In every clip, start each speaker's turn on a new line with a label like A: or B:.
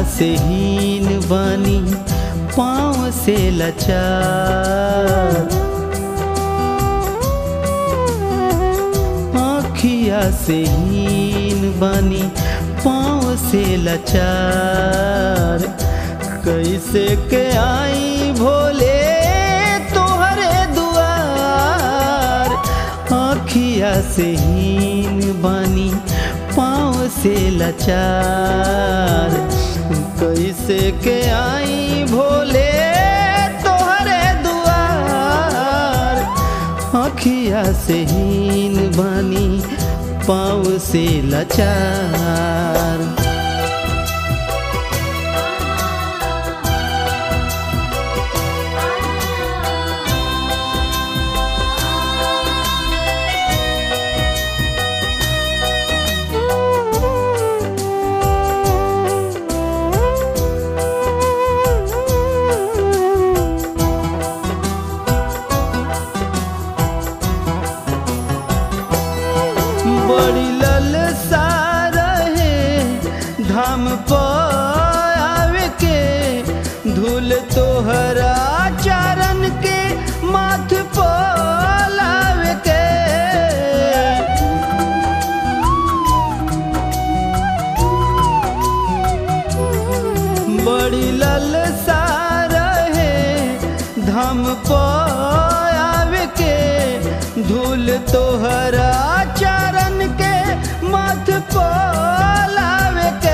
A: से हीन बानी पाँव से लचार आँखिया से हीन बानी पाँव से लचार कैसे के आई भोले तोहरे दुआर आँखिया से हीन बानी पाँव से लचार कैसे के आई भोले तोहरे दुआर आँखिया से हीन बानी पाँव से लचार बड़ी ललसा रहे धाम पर आवे के धूल तोहरा चरण के माथ पर लावे के बड़ी ललसा रहे धाम पर आवे के धूल तोहरा चरण के माथ पर लावे के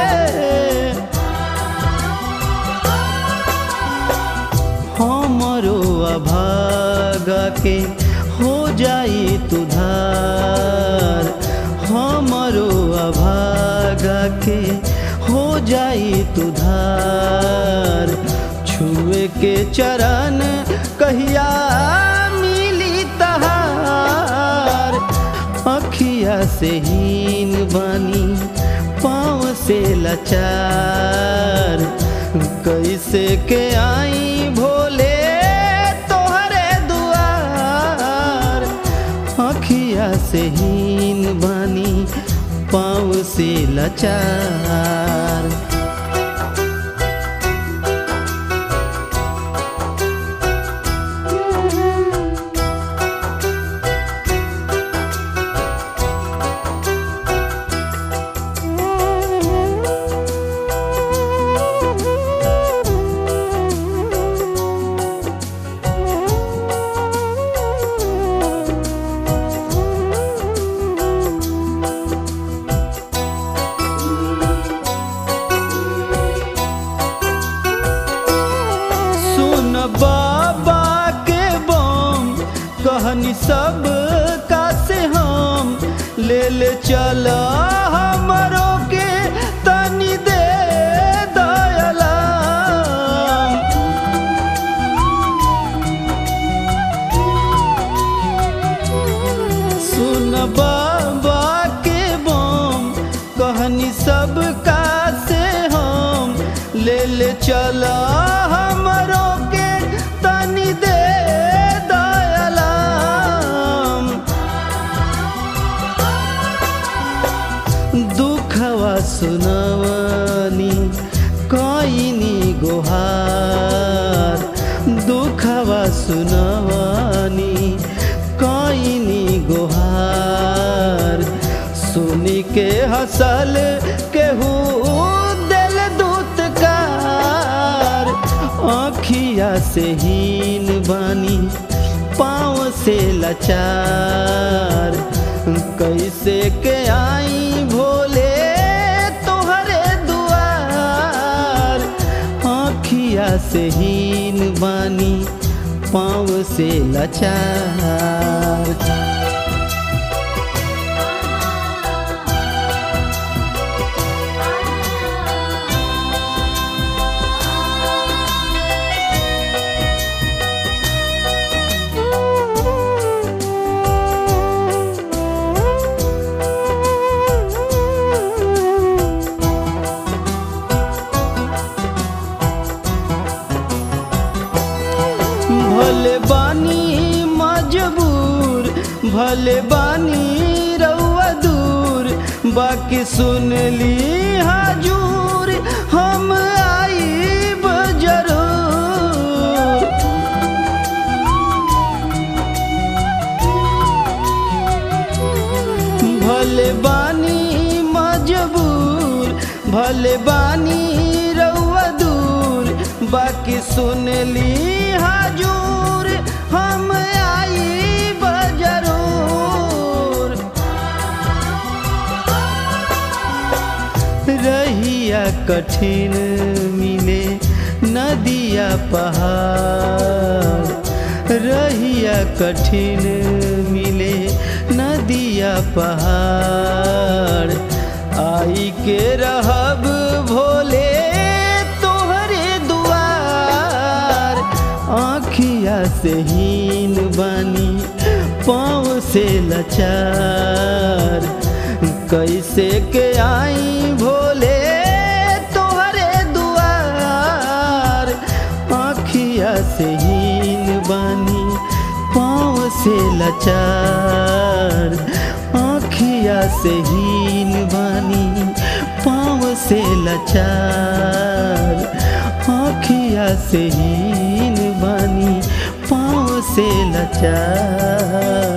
A: हमरो अभागा के हो जाई तुधार हमरो अभागा के हो जाई तुधार छुए के चरण कहिया मिली तहार अखिया से हीन बानी पाँव से लचार कैसे के आई भोले तोहरे दुआर अखिया से हीन बानी पाँव से लचार सुन बाबा के बम कहनी सब का से हम ले ले चल हमरो के तनी दे दयला सुन बाबा के बम कहनी सब का से हम ले ले चल हमरो के तनी दे दयलाम दुखवा सुनवनी कईनी गोहार दुखवा सुनवनी कईनी गोहार सुनी के हसल केहू दिल दूतकार आँखिया से हीन बानी पाँव से लचार कैसे के आई भोले तोहरे दुआर आँखिया से हीन बानी पाँव से लचार भले बानी मजबूर भले बानी रउआ दूर बाकी सुन ली हजूर हम आईब जरूर भले बानी मजबूर भले बानी रउआ दूर बाकी सुन ली हजूर हम आईब जरूर रहिया कठिन मिले नदिया पहाड़ रहिया कठिन मिले नदिया पहाड़ आई के रहब भोले तोहरे दुआर आँखिया से हीन बानी पाँव से लचार कैसे के आई भोले तोहरे दुआर आँखिया से हीन बानी पाँव से लचार आँखिया से हीन बानी पाँव से लचार आँखिया से हीन बानी पाँव से लचार